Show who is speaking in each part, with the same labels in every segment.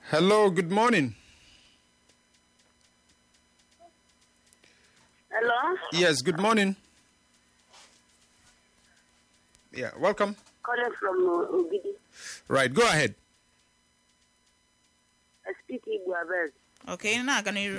Speaker 1: Hello, good morning.
Speaker 2: Hello?
Speaker 1: Yes, good morning. Yeah, welcome.
Speaker 2: Calling from uh, Ogidi.
Speaker 1: Right, go ahead.
Speaker 2: I speak Igbo Abez.
Speaker 3: Okay, na-aga n'iru.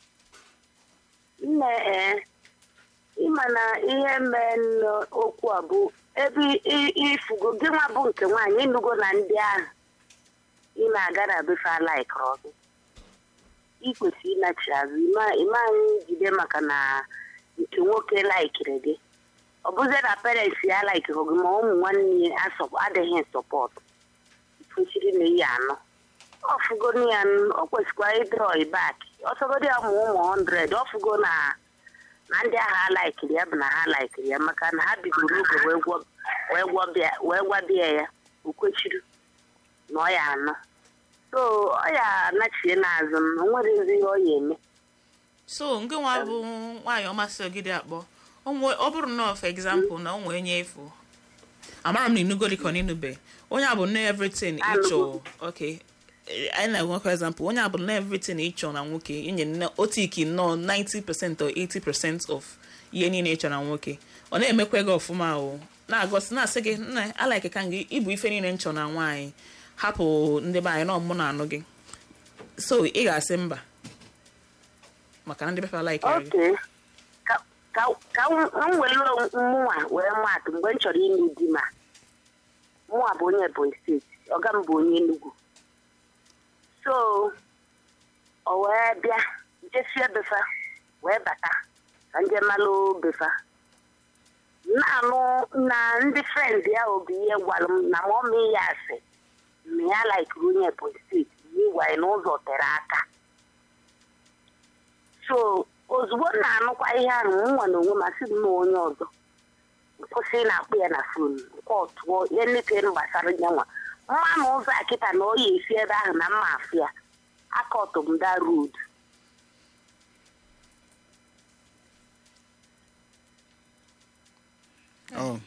Speaker 2: Nne ee, ịma na ihe mee n'okwu a bụ ebe i- ifugo gị nwa bụ nke nwaanyị ịnụgo na ndị ahụ ị na-aga na befe alaikọrọ gị ị kwesịrị ịnachi azụ ịma ịma anyị jide maka na nke nwoke laikiri gị ọ bụzie na parents ya laikiri gị ma ụmụ nwanne ya asọ- adịghị sọpọtụ kwesịrị na ihe anọ ọfụgo ya ọ kwesịkwa ịdrọ bak ọsọgodi ya ụmụ ụmụ 100 ọfụgo na na ndị agha alaikiri ya bụ na ha laikiri ya maka na ha bidoro oge wee gwọ- wee gwọbịa- wee gwabịa ya okwechiri na ọ ya anọ so ọ ya anachie n'azụ m o nwere ezi ihe ọ ya eme
Speaker 3: So, nke nwa bụ nwaanyị ọmasị ogide akpọ. O nwe- Ọ bụrụ na for example na o nwee nye efu. Amara m na inugo dịka ọ n'inube. Onye a bụ na everything ịchọ. Okay. Eh, Anyị na-enwekwa example. Onye a bụ na everything ịchọ na nwoke. Inye nne otu iki nnọọ 90% or 80% of ihe niile ịchọ na nwoke. Ọ na-emekwa gị ọfụma o. Na-agọsị na-asị gị nna alaike ka gị ịbụ ife niile nchọ na nwaanyị. Hapụ ndị be anyị na ọmụ na anụ gị. So, ị ga-asị mba. maka na ndị befa like gị
Speaker 2: oke ka ka- ka m m were mụnwa wee maatụ mgbe m chọrọ ịnụ di ma mụnwa bụ onye ebonyi steeti ọga m bụ onye enugwu so o wee bịa jesie befa wee bata ka nje malụ befa na-anụ na ndị frend ya obi ihe gwara m na ma ọ mee ya asị na ya laikiri onye ebonyi steeti ihe gwa ya n'ụzọ tere aka so ozugbo m na-anụkwa ihe ahụ m nwa na onwe m asị m na onye ọzọ kwụsị na-akpụ ya na fon nke ọtụọ ihe nnetere gbasara ya nwa mma na ụzọ a kịta na ọ ya esi ebe ahụ na mma afụ ya aka ọtụmda road
Speaker 1: Oh.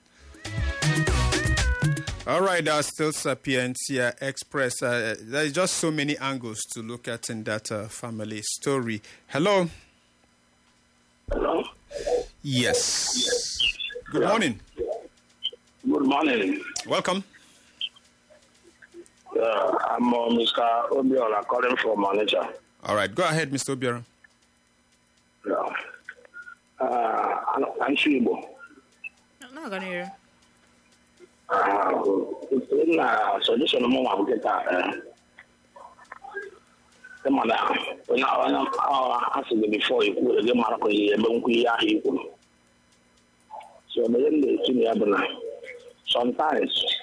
Speaker 1: All right, uh, still Sapientia Express. Uh, there's just so many angles to look at in that uh, family story. Hello.
Speaker 4: Hello.
Speaker 1: Yes. Good morning.
Speaker 4: Good morning.
Speaker 1: Welcome.
Speaker 4: Uh, I'm uh, Mr. Obiola calling from Onitsha.
Speaker 1: All right, go ahead, Mr. Obiora.
Speaker 4: Yeah. Uh, I'm Chibo.
Speaker 3: na-aga n'iru
Speaker 4: Uh, na solution m nwa nkịta ịma na onye onye asị gị bifo ikwuru gị mara ka ihe ebe nkwu ihe ahụ ikwuru so ebe m na-esi na ya bụ na sometimes